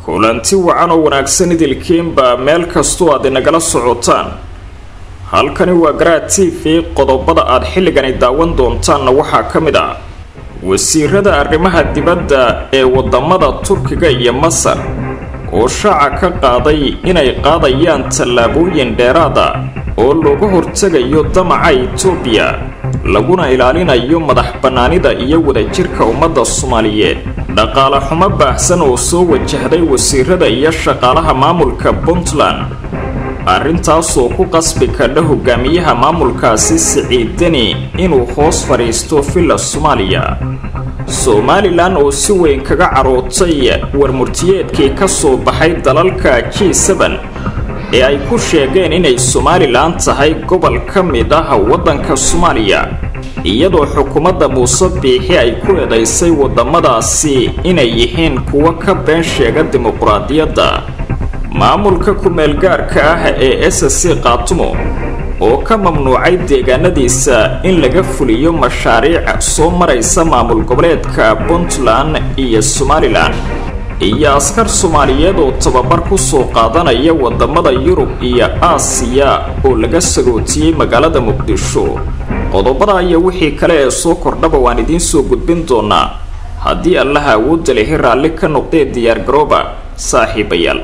kulanti wacan oo wanaagsan idilkiinba meel kastoo aad inagala socotaan halkani waa garaa t v qodobada aad xilligani daawan doontaanna waxaa ka mid ah wasiirada arrimaha dibadda ee wadamada turkiga iyo masar oo shaaca ka qaaday inay qaadayaan tallaabooyin dheeraada oo looga hortegayo damaca itoobiya laguna ilaalinayo madax bannaanida iyo wadajirka ummadda soomaaliyeed dhaqaale xumo baahsan oo soo wajahday wasiirada iyo shaqaalaha maamulka puntland arrintaasoo ku qasbi kadha hogaamiyaha maamulkaasi siciid deni inuu hoos fadhiisto villa soomaaliya somalilan oo si weyn kaga carootay warmurtiyeedkii ka soo baxay dalalka g sban ee ay ku sheegeen inay somalilan tahay gobol ka mid ah waddanka soomaaliya iyadoo xukuumadda muuse biixi ay ku eedaysay waddamadaasi inay yihiin kuwo ka been sheega dimuqraadiyadda maamulka ku-meelgaarka ah ee s c kaatumo oo ka mamnuucay deegaanadiisa in laga fuliyo mashaariic soo maraysa maamul goboleedka puntland iyo somalilan iyo askar soomaaliyeed oo tababar ku soo qaadanaya wadamada yurub iyo aasiya oo laga sagootiyey magaalada muqdisho qodobada iyo wixii kale ee soo kordhaba waan idiin soo gudbin doonaa haddii allaha awoodda lehi raalli ka noqdee diyaargarooba saaxiibayaal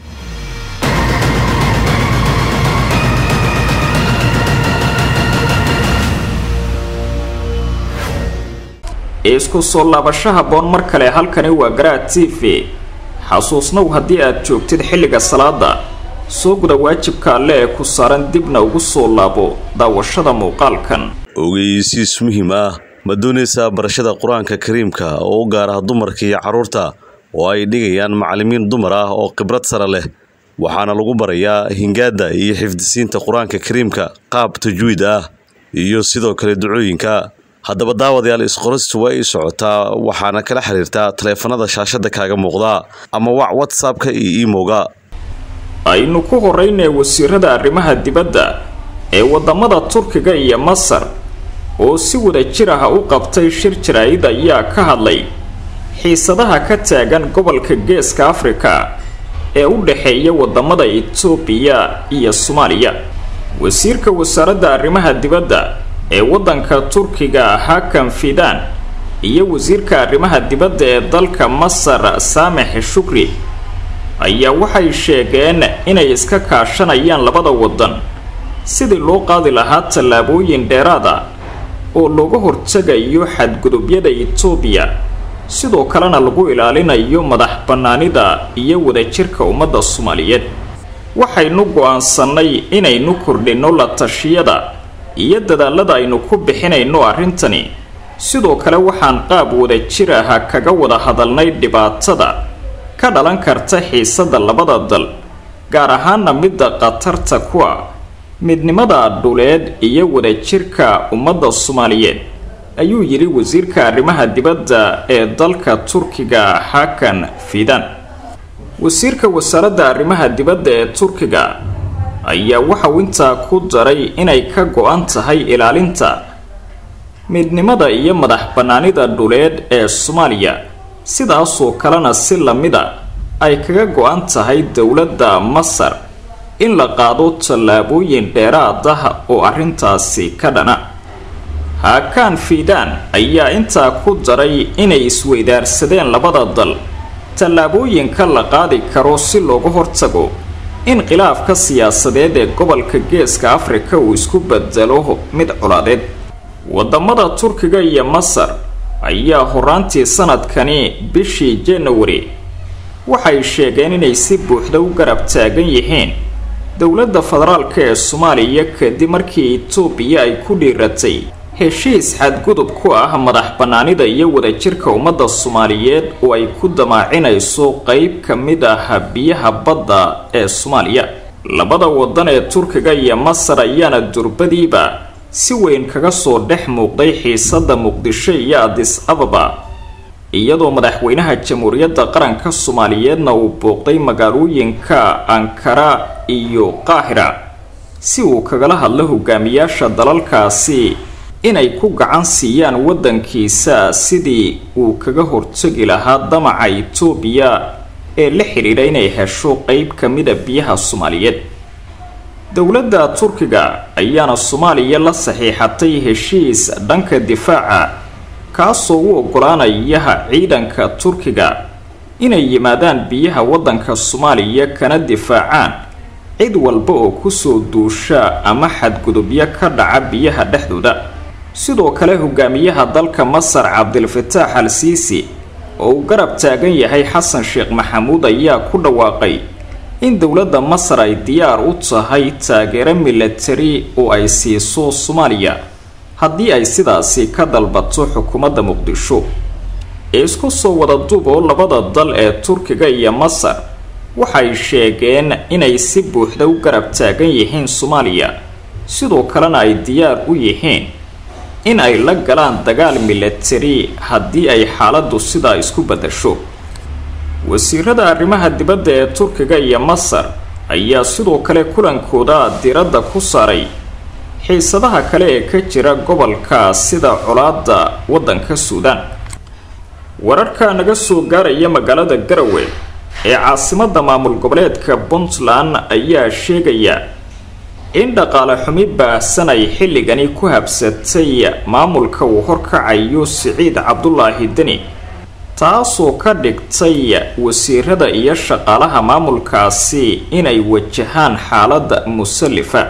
isku soo laabasho haboon mar kale halkani waa garaa t v xasuusnow haddii aad joogtid xilliga salaada soo guda waajibka alle ee ku saaran dibna ugu soo laabo daawashada muuqaalkan ogeysiis muhiim ah ma doonaysaa barashada qur-aanka kariimka oo u gaar ah dumarka iyo carruurta oo ay dhigayaan macallimiin dumar ah oo khibrad sare leh waxaana lagu barayaa hingaadda iyo xifdisiinta qur-aanka kariimka qaab tajwiid ah iyo sidoo kale ducooyinka haddaba daawadayaal isqoristu waa ii socotaa waxaana kala xiriirtaa taleefanada shaashada kaaga muuqda ama wac whatsappka iyo imowga aynu ku horeynay wasiirada arrimaha dibadda ee wadamada turkiga iyo masar oo si wada jir ah u qabtay shir jaraa'id ayaa ka hadlay xiisadaha ka taagan gobolka geeska afrika ee u dhexeeya wadamada itoobiya iyo soomaaliya wasiirka wasaaradda arrimaha dibadda ee waddanka turkiga hakan fidan iyo wasiirka arrimaha dibadda ee dalka masar samex shukri ayaa waxay sheegeen inay iska kaashanayaan labada waddan sidii loo qaadi lahaa tallaabooyin dheeraada oo looga hortegayo xadgudubyada itoobiya sidoo kalena lagu ilaalinayo madax bannaanida iyo wadajirka ummadda soomaaliyeed waxaynu go-aansanay inaynu kordhinno la tashiyada iyo dadaalada aynu ku bixinayno arrintani sidoo kale waxaan qaab wada jir ah kaga wada hadalnay dhibaatada ka dhalan karta xiisada labada dal gaar ahaana midda khatarta ku ah midnimada dhuleed iyo wadajirka ummadda soomaaliyeed ayuu yidhi wasiirka arrimaha dibadda ee dalka turkiga hakan fidan wasiirka wasaaradda arrimaha dibadda ee turkiga ayaa waxauu intaa ku daray inay ka go-an tahay ilaalinta midnimada iyo madax bannaanida dhuleed ee soomaaliya sidaasoo kalena si lamida ay kaga go-an tahay dowladda masar in la qaado tallaabooyin dheeraad ah oo arrintaasi ka dhana haakaan fiidaan ayaa intaa ku daray inay isweydaarsadeen labada dal tallaabooyinka la qaadi karo si looga hortago in khilaafka siyaasadeed ee gobolka geeska afrika uu isku bedelo mid colaadeed wadamada turkiga iyo masar ayaa horaantii sanadkani bishii januari waxay sheegeen inay si buuxda u garab taagan yihiin dowladda federaalk ee soomaaliya kadib markii itoobiya ay ku dhiiratay heshiis xadgudub ku ah madax bannaanida iyo wadajirka ummadda soomaaliyeed oo ay ku damaacinayso qeyb ka mid ah biyaha badda ee soomaaliya labada waddan ee turkiga iyo masar ayaana durbadiiba si weyn kaga soo dhex muuqday xiisadda muqdisho iyo adis ababa iyadoo madaxweynaha jamhuuriyadda qaranka soomaaliyeedna uu booqday magaalooyinka ankara iyo qaahira si uu kagala hadlo hogaamiyaasha dalalkaasi inay ku gacan siiyaan waddankiisa sidii uu kaga hortegi lahaa damaca itoobiya ee la xidhiidha inay hesho qeyb ka mida biyaha soomaaliyeed dowladda turkiga ayaana soomaaliya la saxiixatay heshiis dhanka difaaca kaasoo u ogolaanayaha ciidanka turkiga inay yimaadaan biyaha waddanka soomaaliya kana difaacaan cid walba oo kusoo duusha ama xadgudubyo ka dhaca biyaha dhexdooda sidoo kale hogaamiyaha dalka masar cabdilfataax al siisi oo uu garab taagan yahay xasan sheekh maxamuud ayaa ku dhawaaqay in dowladda masar ay diyaar u tahay taageero milatari oo ay siiso soomaaliya haddii ay sidaasi ka dalbato xukuumadda muqdisho ee isku soo wada duub oo labada dal ee turkiga iyo masar waxay sheegeen inay si buuxda u garab taagan yihiin soomaaliya sidoo kalena ay diyaar u yihiin in ay la galaan dagaal milatari haddii ay xaaladdu sidaa isku badasho wasiirada arrimaha dibadda ee turkiga iyo masar ayaa sidoo kale kulankooda diradda ku saaray xiisadaha kale ee ka jira gobolka sida colaada waddanka suudaan wararka naga soo gaaraya magaalada garawe ee caasimadda maamul goboleedka puntland ayaa sheegaya in dhaqaale xumi baahsan ay xilligani ku habsatay maamulka uu horkacayo siciid cabdulaahi deni taasoo ka dhigtay wasiirada iyo shaqaalaha maamulkaasi inay wajahaan xaalada musallifa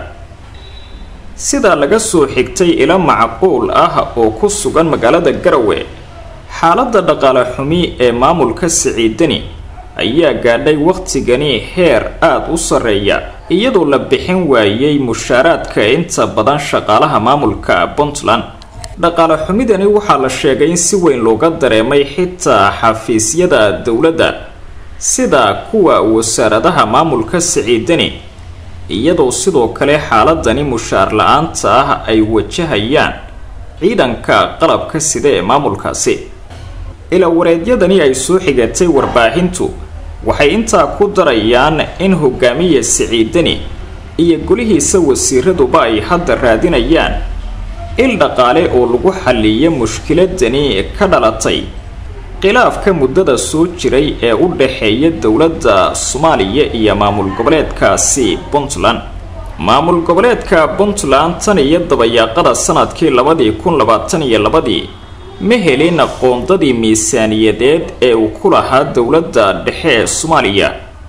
sidaa laga soo xigtay ilo macquul ah oo ku sugan magaalada garawe xaaladda dhaqaale xumi ee maamulka siciidani ayaa gaadhay wakhtigani heer aada u sarreeya iyadoo la bixin waayey mushaaraadka inta badan shaqaalaha maamulka puntland dhaqaale xumidani waxaa la sheegay in si weyn looga dareemay xitaa xafiisyada dowladda sida kuwa wasaaradaha maamulka siciidani iyadoo sidoo kale xaaladani mushaar la-aanta ah ay wajahayaan ciidanka qalabka sida ee maamulkaasi ilaa wareedyadani ay soo xigatay warbaahintu waxay intaa ku darayaan in hogaamiya siciidani iyo golihiisa wasiiraduba ay hadda raadinayaan il dhaqaale oo lagu xalliya mushkiladani ka dhalatay khilaafka muddada soo jiray ee u dhaxeeya dowladda soomaaliya iyo maamul goboleedkaasi puntland maamul goboleedka puntland tan iyo dabayaaqada sanadkii labadii kun labaatan iyo labadii ma helin qoondadii miisaaniyadeed ee uu ku lahaa dowladda dhexe ee soomaaliya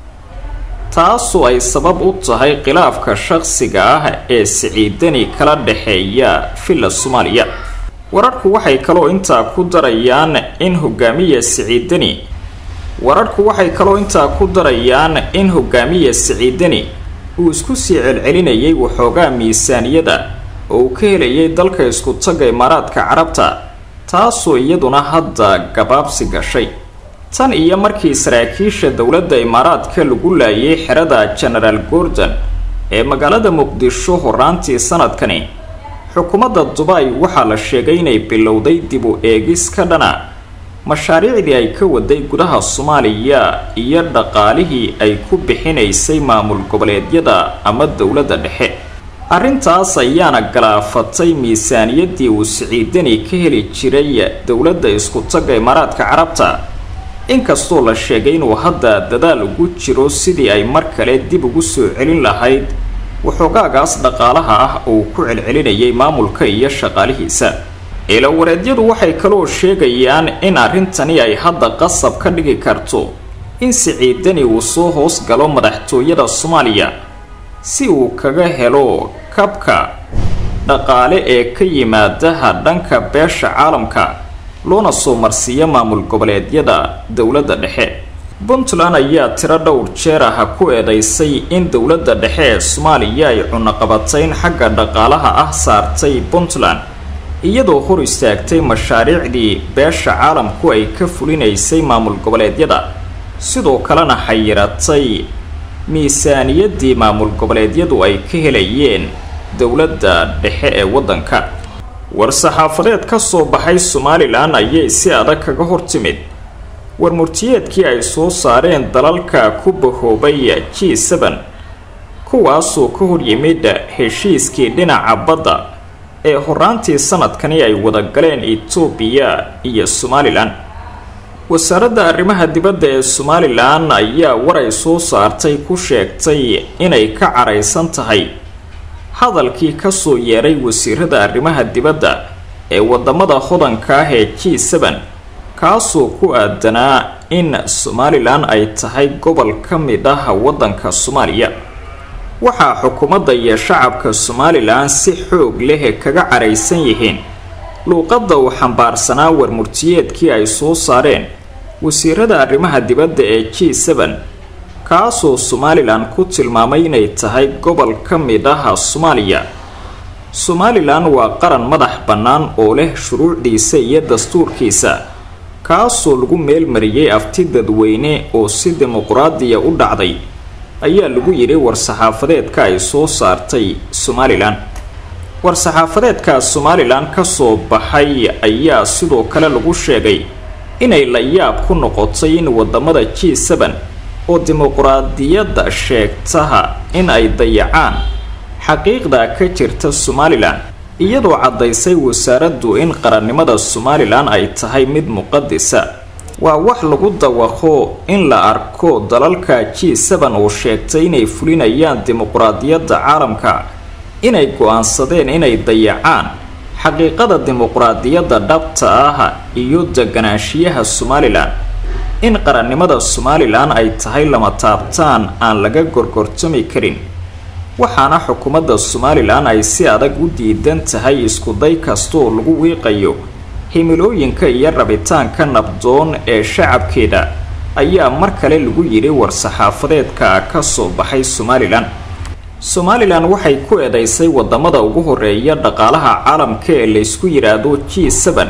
taasoo ay sabab u tahay khilaafka shaqsiga ah ee siciidani kala dhexeeya villa soomaaliya wararku waxay kaloo intaa ku darayaan in hogaamiya siciidani wararku waxay kaloo intaa ku darayaan in hogaamiya siciidani uu isku sii celcelinayay waxoogaa miisaaniyada oo uu ka helayay dalka isku tagga imaaraadka carabta taasoo iyaduna hadda gabaabsi gashay tan iyo markii saraakiisha dowladda imaaraadka lagu laayay xerada genaraal gordon ee magaalada muqdisho horaantii sanadkani xukuumadda dubay waxaa la sheegay inay bilowday dib u eegis ka dhana mashaariicdii ay ka waday gudaha soomaaliya iyo dhaqaalihii ay ku bixinaysay maamul goboleedyada ama dowladda dhexe arrintaas ayaana galaafatay miisaaniyadii uu siciidani ka heli jiray dowladda isku tagga imaaraadka carabta inkastoo la sheegay inuu hadda dadaal ugu jiro sidii ay mar kale dib ugu soo celin lahayd waxoogaagaas dhaqaalaha ah oo uu ku celcelinayay maamulka iyo shaqaalihiisa ilawareedyadu waxay kaloo sheegayaan in arrintani ay hadda qasab ka dhigi karto in siciidani uu soo hoos galo madaxtooyada soomaaliya si uu kaga helo kabka dhaqaale ee ka yimaadaha dhanka beesha caalamka loona soo marsiiyo maamul goboleedyada dowladda dhexe puntland ayaa tiro dhowr jeer ah ku eedeysay in dowladda dhexe ee soomaaliya ay cunaqabatayn xagga dhaqaalaha ah saartay puntland iyadoo hor istaagtay mashaariicdii beesha caalamku ay ka fulinaysay maamul goboleedyada sidoo kalena xayiratay miisaaniyadii maamul goboleedyadu ay ka helayeen dowladda dhexe ee waddanka war-saxaafadeed ka soo baxay somalilan ayay si adag kaga hortimid war murtiyeedkii ay soo saareen dalalka ku bahoobay g sban kuwaasoo ka hor yimid heshiiskii dhinaca badda ee horaantii sanadkani ay wada galeen etoobiya iyo somalilan wasaaradda arrimaha dibadda ee somalilan ayaa waray soo saartay ku sheegtay inay ka caraysan tahay hadalkii kasoo yeeray wasiirada arrimaha dibadda ee wadamada hodanka ah ee g sban kaasoo ku aadanaa in somalilan ay tahay gobol ka mid ah waddanka soomaaliya waxaa xukuumadda iyo shacabka somalilan si xoog leh kaga caraysan yihiin luuqadda uu xambaarsanaa warmurtiyeedkii ay soo saareen wasiirada arrimaha dibadda ee g sban kaasoo somalilan ku tilmaamay inay tahay gobol ka mid ah soomaaliya somalilan waa qaran madax bannaan oo leh shuruucdiisa iyo dastuurkiisa kaasoo lagu meelmariyey afti dadweyne oo si dimuquraadiya u dhacday ayaa lagu yidhi war-saxaafadeedka ay soo saartay somalilan war-saxaafadeedka somalilan kasoo baxay ayaa sidoo kale lagu sheegay inay la yaab ku noqotay in wadamada g sban oo dimuquraadiyadda sheegtaha in ay dayacaan xaqiiqda ka jirta somalilan iyadoo caddaysay wasaaraddu in qarannimada somalilan ay tahay mid muqadisa waa wax lagu dawaqo in la arko dalalka g sban oo sheegtay inay fulinayaan dimuquraadiyadda caalamka inay go-aansadeen inay dayacaan xaqiiqada dimuquraadiyadda dhabta ah iyo deganaanshiyaha somalilan in qarannimada somalilan ay tahay lama taabtaan aan laga gorgortami karin waxaana xukuumadda somalilan ay si adag u diidan tahay iskuday kastaoo lagu wiiqayo himilooyinka iyo rabitaanka nabdoon ee shacabkeeda ayaa mar kale lagu yidhi war-saxaafadeedka kasoo baxay somalilan somalilan waxay ku eedeysay wadamada ugu horeeya dhaqaalaha caalamka ee laysku yidhaahdo g sban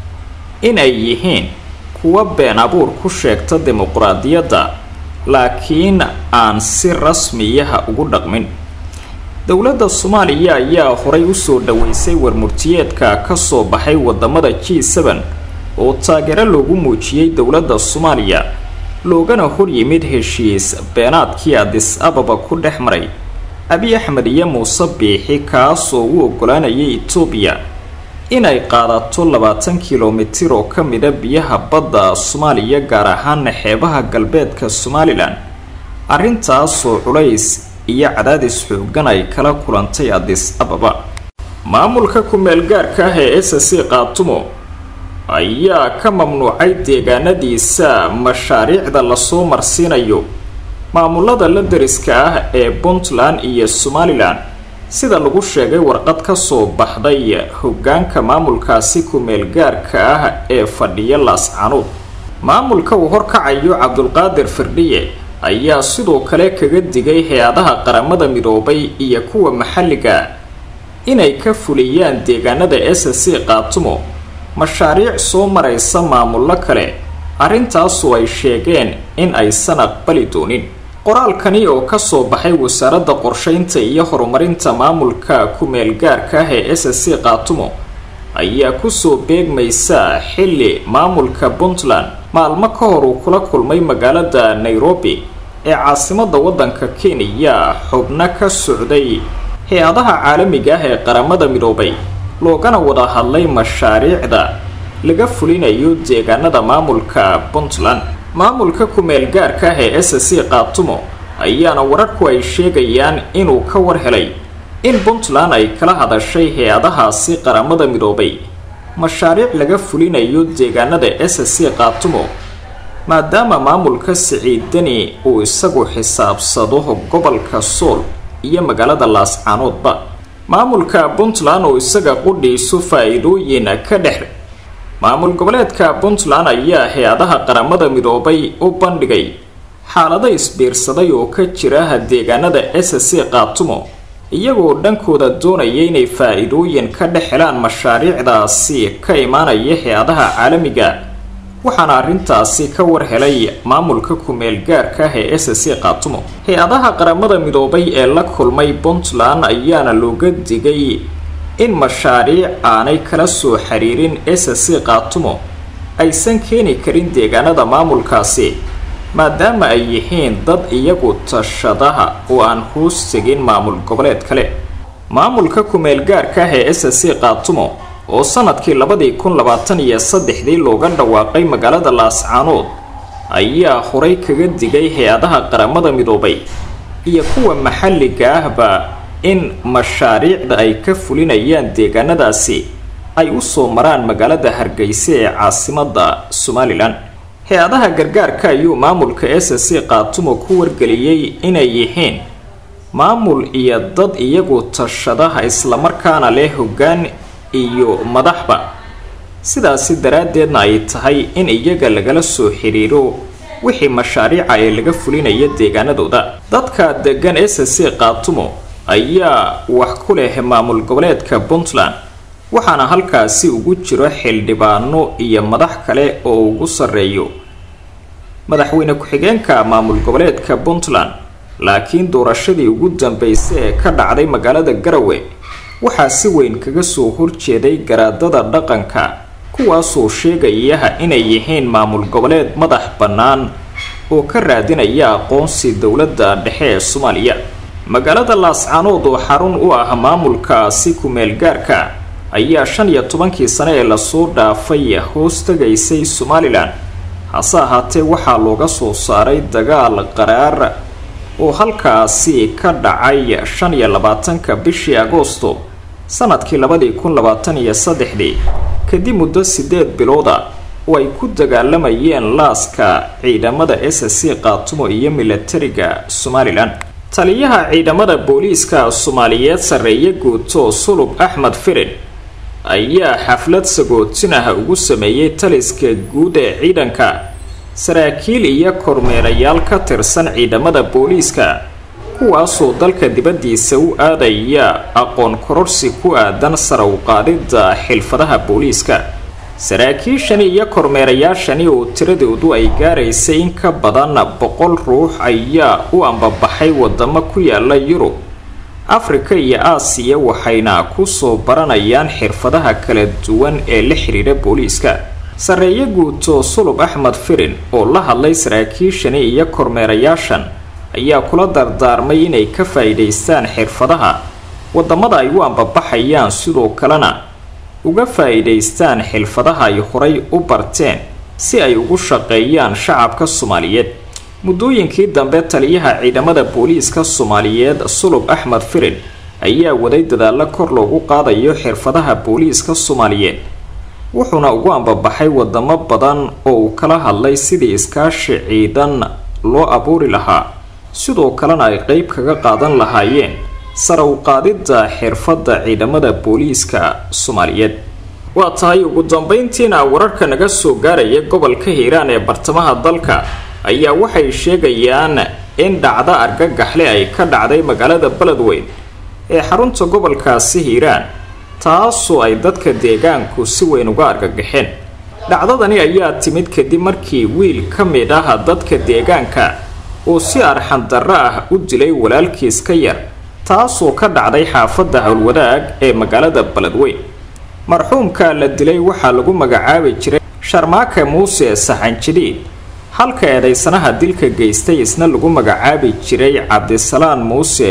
in ay yihiin kuwa been abuur ku sheegta dimuquraadiyadda laakiin aan si rasmiyaha ugu dhaqmin dowladda soomaaliya ayaa horay usoo dhaweysay warmurtiyeedka kasoo baxay wadamada g sban oo taageero loogu muujiyey dowladda soomaaliya loogana horyimid heshiis beenaadkii adis ababa ku dhex maray abi axmed iyo muuse biixi kaasoo u ogolaanayay etoobiya inay qaadato labaatan kilomitir oo ka mida biyaha badda soomaaliya gaar ahaan xeebaha galbeedka somalilan arrintaasoo culays iyo cadaadis xoogan ay kala kulantay adis ababa maamulka ku-meel gaarka ah ee s c qaatumo ayaa ka mamnuucay deegaanadiisa mashaariicda lasoo marsiinayo maamulada la dariska ah ee puntland iyo somalilan sida lagu sheegay warqad kasoo baxday hogaanka maamulkaasi ku-meel gaarka ah ee fadhiya laascanuud maamulka uu horkacayo cabdulqaadir firdhiye ayaa sidoo kale kaga digay hay-adaha qaramada midoobay iyo kuwa maxalliga inay ka fuliyaan deegaanada s c qaatumo mashaariic soo maraysa maamullo kale arrintaasu ay sheegeen in aysan aqbali doonin qoraalkani oo kasoo baxay wasaaradda qorsheynta iyo horumarinta maamulka ku-meel gaarka ah ee s c qaatumo ayaa kusoo beegmaysa xilli maamulka puntland maalmo ka hor uu kula kulmay magaalada nairobi ee caasimada waddanka kenya xubno ka socday hay-adaha caalamiga ah ee qaramada midoobay loogana wada hadlay mashaariicda laga fulinayo deegaanada maamulka puntland maamulka ku-meel gaarka ah ee s c qaatumo ayaana wararku ay sheegayaan inuu ka war helay in puntland ay kala hadashay hay-adahaasi qaramada midoobay mashaariic laga fulinayo deegaanada s c qaatumo maadaama maamulka siciidani uu isagu xisaabsado gobolka sool iyo magaalada laascaanoodba maamulka puntland oo isaga qudhiisu faa-iidooyin ka dhex maamul goboleedka puntland ayaa hay-adaha qaramada midoobay u bandhigay xaalado isbiirsaday oo ka jira deegaanada s c qaatumo iyagoo dhankooda doonaya inay faa-iidooyin ka dhex helaan mashaariicdaasi ka imaanaya hay-adaha caalamiga waxaana arrintaasi ka war helay maamulka ku-meel gaarka ah ee s c qaatumo hay-adaha qaramada midoobay ee la kulmay puntland ayaana looga digay in mashaariic aanay kala soo xiriirin s c qaatumo aysan keeni karin deegaanada maamulkaasi maadaama ay yihiin dad iyagu tashadaha oo aan hoos tegin maamul goboleed kale maamulka ku-meel gaarka ah ee s c qaatumo oo sanadkii labadii kun labaatan iyo saddexdii looga dhawaaqay magaalada laascaanood ayaa horay kaga digay hay-adaha qaramada midoobay iyo kuwa maxalliga ahba in mashaariicda ay ka fulinayaan deegaanadaasi ay usoo maraan magaalada hargeysa ee caasimadda somalilan hay-adaha gargaarka ayuu maamulka s c qaatumo ku wargeliyey inay yihiin maamul iyo dad iyagu tashadaha islamarkaana leh hoggaan iyo madaxba sidaasi daraaddeedna ay tahay in iyaga lagala soo xiriiro wixii mashaariica ee laga fulinaya deegaanadooda dadka degan s c qaatumo ayaa wax ku leh maamul goboleedka puntland waxaana halkaasi ugu jiro xildhibaano iyo madax kale oo ugu sarreeyo madaxweyne ku-xigeenka maamul goboleedka puntland laakiin doorashadii ugu dambeysay ee ka dhacday magaalada garawe waxaa si weyn kaga soo horjeeday garaadada dhaqanka kuwaasoo sheegayaha inay yihiin maamul goboleed madax bannaan oo ka raadinaya aqoonsi dowladda dhexe ee soomaaliya magaalada laascaanood oo xarun u ah maamulkaasi ku-meel gaarka ayaa shan iyo tobankii sane ee lasoo dhaafay hoos tegaysay somalilan hase ahaatee waxaa looga soo saaray dagaal qaraar oo halkaasi ka dhacay shan iyo labaatanka bishii agoosto sanadkii labadii kun labaatan iyo saddexdii kadib muddo sideed bilooda oo ay ku dagaalamayeen laaska ciidamada s c qaatumo iyo milatariga somalilan taliyaha ciidamada booliiska soomaaliyeed sarreeye guuto sulub axmed firin ayaa xaflad sagootinah ugu sameeyey taliska guud ee ciidanka saraakiil iyo kormeerayaal ka tirsan ciidamada booliiska kuwaasoo dalka dibaddiisa u aadaya aqoon kororsi ku aadan sara u qaadidda xilfadaha booliiska saraakiishani iyo kormeerayaashani oo tiradoodu ay gaaraysay in ka badan boqol ruux ayaa u ambabaxay wadamo ku yaala yurub afrika iyo aasiya waxayna kusoo baranayaan xirfadaha kala duwan ee la xiriira booliiska sarreeye guuto sulub axmed firin oo la hadlay saraakiishani iyo kormeerayaashan ayaa kula dardaarmay inay ka faa-iidaystaan xirfadaha wadamada ay u ambabaxayaan sidoo kalena uga faa-iidaystaan xilfadaha ay horay u barteen si ay ugu shaqeeyaan shacabka soomaaliyeed muddooyinkii dambe taliyaha ciidamada booliiska soomaaliyeed sulub axmed firin ayaa waday dadaalo kor loogu qaadayo xirfadaha booliiska soomaaliyeed wuxuuna ugu ambabaxay wadamo badan oo uu kala hadlay sidii iskaashi ciidan loo abuuri lahaa sidoo kalena ay qeyb kaga qaadan lahaayeen sara u qaadidda xirfadda ciidamada booliiska soomaaliyeed waa tahay ugu dambeyntiina wararka naga soo gaaraya gobolka hiiraan ee bartamaha dalka ayaa waxay sheegayaan in dhacdo argagaxle ay ka dhacday magaalada beledweyn ee xarunta gobolkaasi hiiraan taasoo ay dadka deegaanku si weyn uga argagaxeen dhacdadani ayaa timid kadib markii wiil ka mid ah dadka deegaanka oo si arxandarro ah u dilay walaalkiis ka yar taasoo ka dhacday xaafadda howlwadaag ee magaalada beledweyn marxuumka la dilay waxaa lagu magacaabi jiray sharmaake muuse saxanjidhiid halka eedaysanaha dilka geystay isna lagu magacaabi jiray cabdisalaan muuse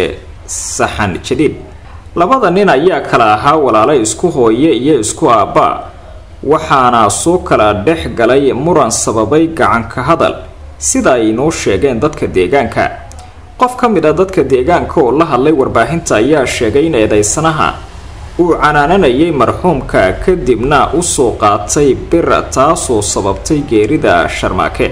saxan jadiid labada nin ayaa kala ahaa walaalo isku hooye iyo isku aabbaa waxaana soo kala dhex galay muran sababay gacanka hadal sida ay inoo sheegeen dadka deegaanka qof ka mid a dadka deegaanka oo la hadlay warbaahinta ayaa sheegay in eedaysanaha uu canaananayay marxuumka kadibna usoo qaatay bir taasoo sababtay geerida sharmaake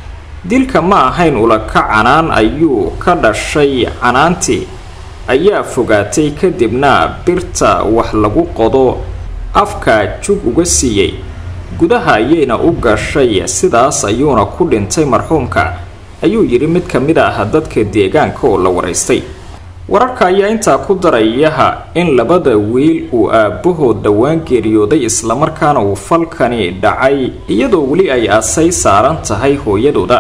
dilka ma ahayn ulaka canaan ayuu ka dhashay canaantii ayaa fogaatay kadibna birta wax lagu qodo afka jug uga siiyey gudaha ayayna u gashay sidaas ayuuna ku dhintay marxuumka ayuu yidhi mid ka mid ah dadka deegaanka oo la waraystay wararka ayaa intaa ku darayaha in labada wiil uu aabbahood dhowaan geeriyooday islamarkaana uu falkani dhacay iyadoo weli ay asay saaran tahay hooyadooda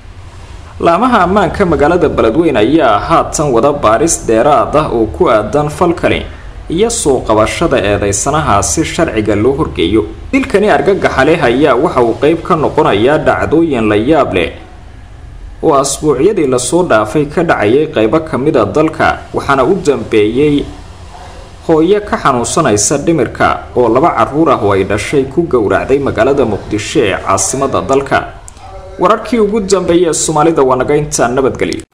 laamaha ammaanka magaalada beledweyn ayaa haatan wada baaris dheeraad ah oo ku aadan falkani iyo soo qabashada eedeysanaha si sharciga loo horgeeyo dilkani argagaxa leh ayaa waxa uu qeyb ka noqonayaa dhacdooyin la yaab leh oo asbuucyadii lasoo dhaafay ka dhacayay qeybo ka mid a dalka waxaana u dambeeyey hooyo ka xanuunsanaysa dhimirka oo laba caruur ah oo ay dhashay ku gowracday magaalada muqdisho ee caasimada dalka wararkii ugu dambeeyay ee soomaalida waa naga intaa nabadgelyo